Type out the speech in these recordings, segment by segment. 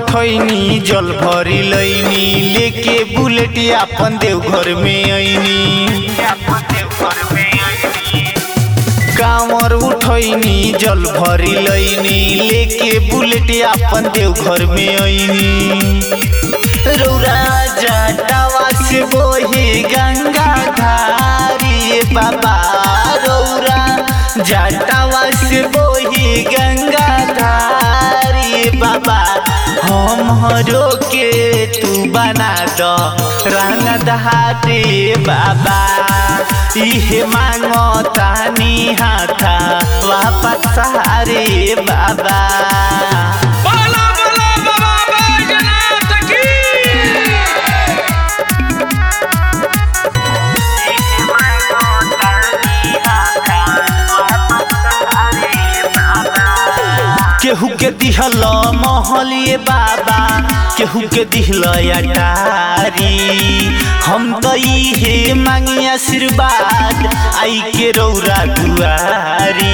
उठैनी जल भरी लैनी लेके बुलेट अपन देवघर में ऐनी कांवर उठैनी जल भरी लैनी लेके बुलेट अपन देवघर में ऐनी रौरा जटावा से बोही गंगा धारी बाबा रौरा जटावा से बोही गंगा धारी बाबा हमरो के तू बना दो रंग दहाते बाबा इहे मांगो तानी हाथा वापस सहारे बाबा बोला बोला बाबा बैजनाथ की केहू के दिहल महलिए बाबा केहू के दिहल अटारी हम तो इहे मांगी आशीर्वाद आई के रौरा दुआरी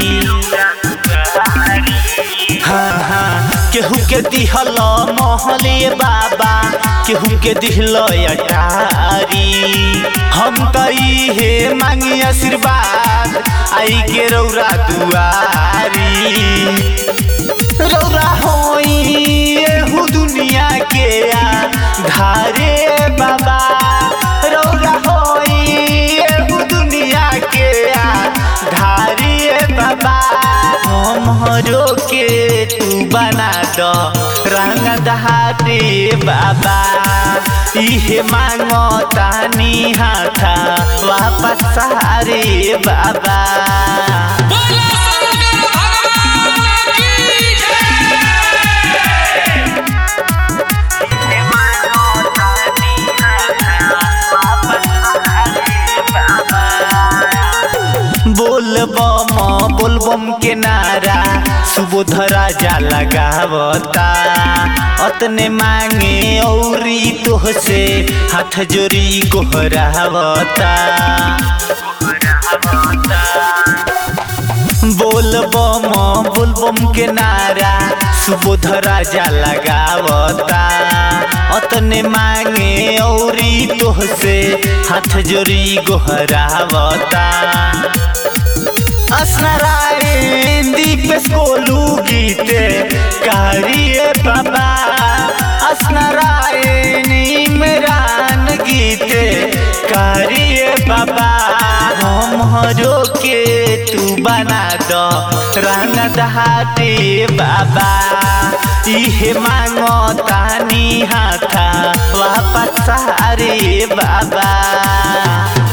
हाँ हाँ केहू के दिहल महलिए बाबा केहू के दिहल अटारी हम तो इहे मांगी आशीर्वाद आई के रौरा दुआरी रौरा होई एहू दुनिया के आ धारे बाबा रौरा होई एहू दुनिया के आ धारे बाबा हमरो के तू बना दो रंग दहाते बाबा इहे मांगो तानी हाथा वापस सहारे बाबा बोला शंकर भगवान की जय बोलबम बोलबम के नारा सुबोध राजा लगावता अतने मांगे औरी तोहसे हाथ जोरी गोहरावता बोलबम बोलबम के नारा सुबोध राजा लगावता अतने मांगे औरी तोहसे हाथ जोरी गोहरावता असनारायण दीपेश कोलू गीते कारिए बाबा असनारायण इमरान गीते कारिए बाबा हमरो के तू बना दो रंग दहाते बाबा इहे मांगो तानी हाथा वापस सहारे बाबा